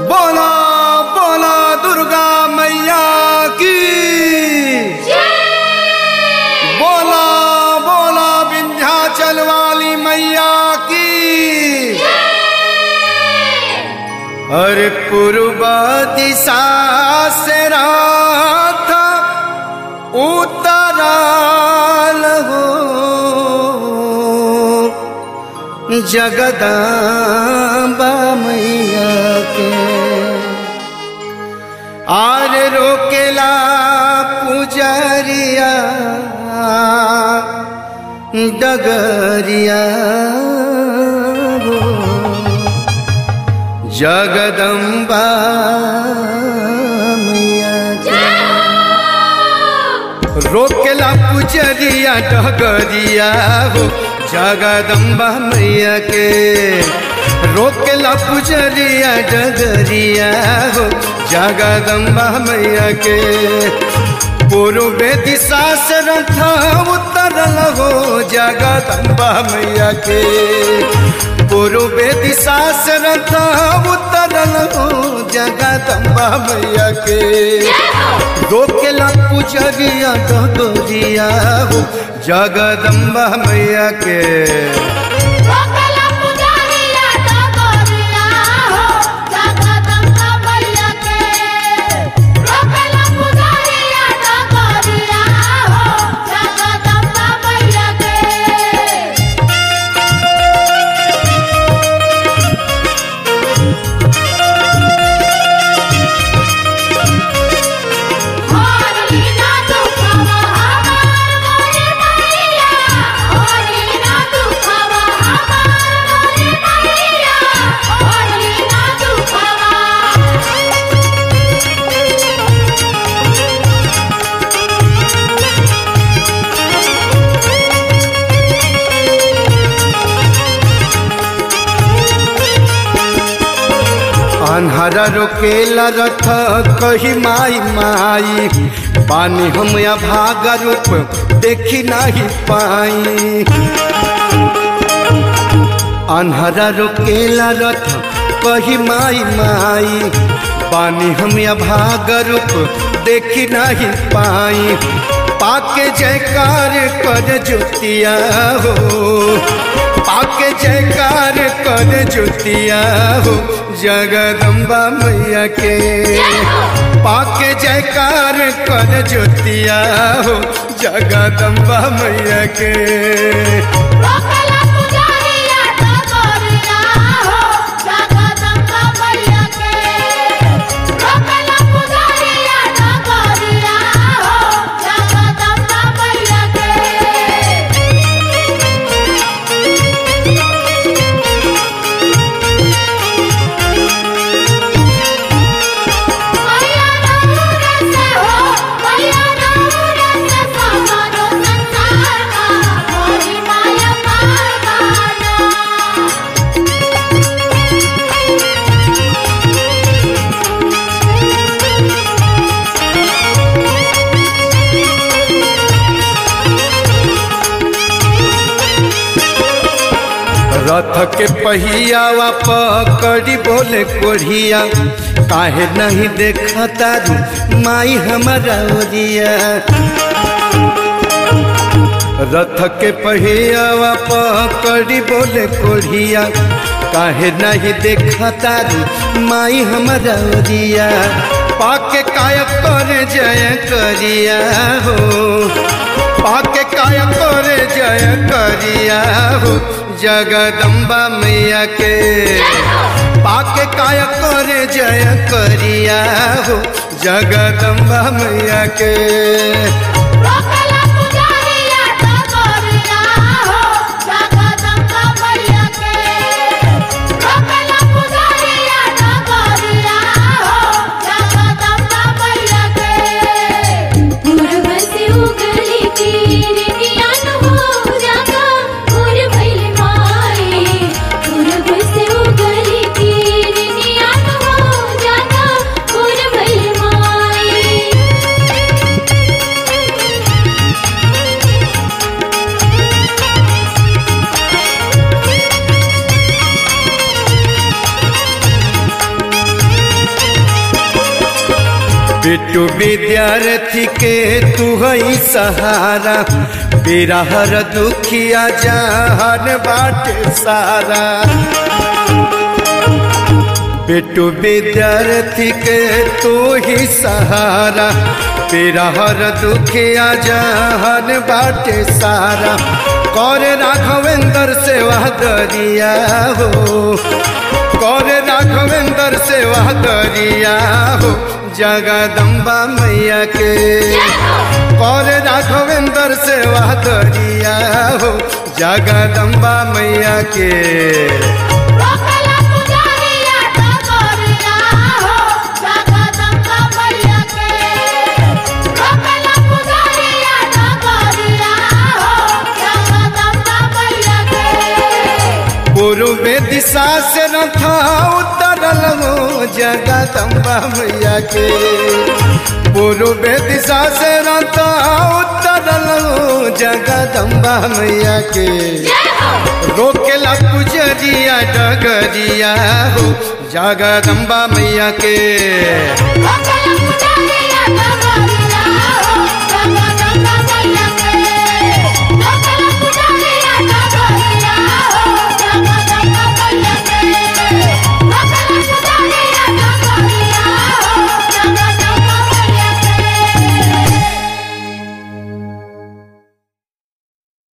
बोला बोला दुर्गा मैया की बोला बोला विंध्याचल वाली मैया की अरे पूर्व दिशा से रात उतराल हो जगदाम्बा मैया के आर रोकेला पुजरिया डगरिया हो जगदम्बा मैया के रोकेला पुजरिया डगरिया हो जगदम्बा मैया के रोकेला पुजरिया डगरिया हो जगदम्बा मैया के पूर्वे दिशा से रथ उतरल हो जगदम्बा मैया के पूर्वे दिशा से रथ उतरल हो जगदम्बा मैया के रोकेला पुजरिया डगरिया हो जगदम्बा मैया के रोकेला पुजारिया डगरिया हो जगदम्बा मैया के रोकेला पुजारिया डगरिया हो जगदम्बा मैया के होरी ना दुखवा हमार मोरे मैया होरी ना दुखवा हमार मोरे मैया होरी ना दुखवा अन्हरा रोकेला रथ कही माई माई पानी हम या भाग रूप देखी नहीं पाई अन्हरा रोकेला रथ कही माई माई पानी हम या भाग रूप देखी नहीं पाई पाके जयकार कर जुतिया हो पाके जयकार कर जुतिया हो जगदम्बा मैया के पाके जयकार कर जुतिया हो जगदम्बा मैया के रोकेला पुजारिया डगरिया हो जगदम्बा मैया के रोकेला पुजारिया डगरिया हो जगदम्बा मैया के मैया नूर से हो मैया नूर से समारो संसार का मोरी माया पावाना रथ के पहियावा पकड़ी बोले कोढ़िया काहे नहीं देखता रू माई हमारा ओरिया रथ के पहियावा पकड़ी बोले कोढ़िया काहे नहीं देखता रू माई हमारा ओरिया पाके काय कर जय करिया हो पाके काय कर जय करिया हो जगदम्बा मैया के पाके काय कर जय करिया हो जगदम्बा मैया के रोकेला पुजारिया डगरिया हो जगदम्बा मैया के रोकेला पुजारिया डगरिया हो जगदम्बा मैया के पूर्व से उगली किरनियन हो जागा पूर भइल माई पूर्व से उगली किरनियन हो जागा पूर भइल माई बिट्टू विद्यार्थी के तू हई सहारा बेरा हर दुखिया जहान बाटे सारा बिट्टू विद्यार्थी के तू ही सहारा तेरा हर दुखिया जहान बाटे सारा कर राघवेंद्र सेवा दरिया हो कर राघवेंद्र सेवा दरिया हो जगदम्बा मैया के कर राघवेंद्र सेवा दरिया हो जगदम्बा मैया के रोकला पुजारिया डगरिया हो जगदम्बा मैया के रोकला पुजारिया डगरिया हो जगदम्बा मैया के पूर्व दिशा से रथा उतरल हो जगदम्बा मैया के पूर्व दिशा से रथा उतरल हो जगदम्बा मैया के रोकेला पुजरिया डगरिया हो जगदम्बा मैया के रोकला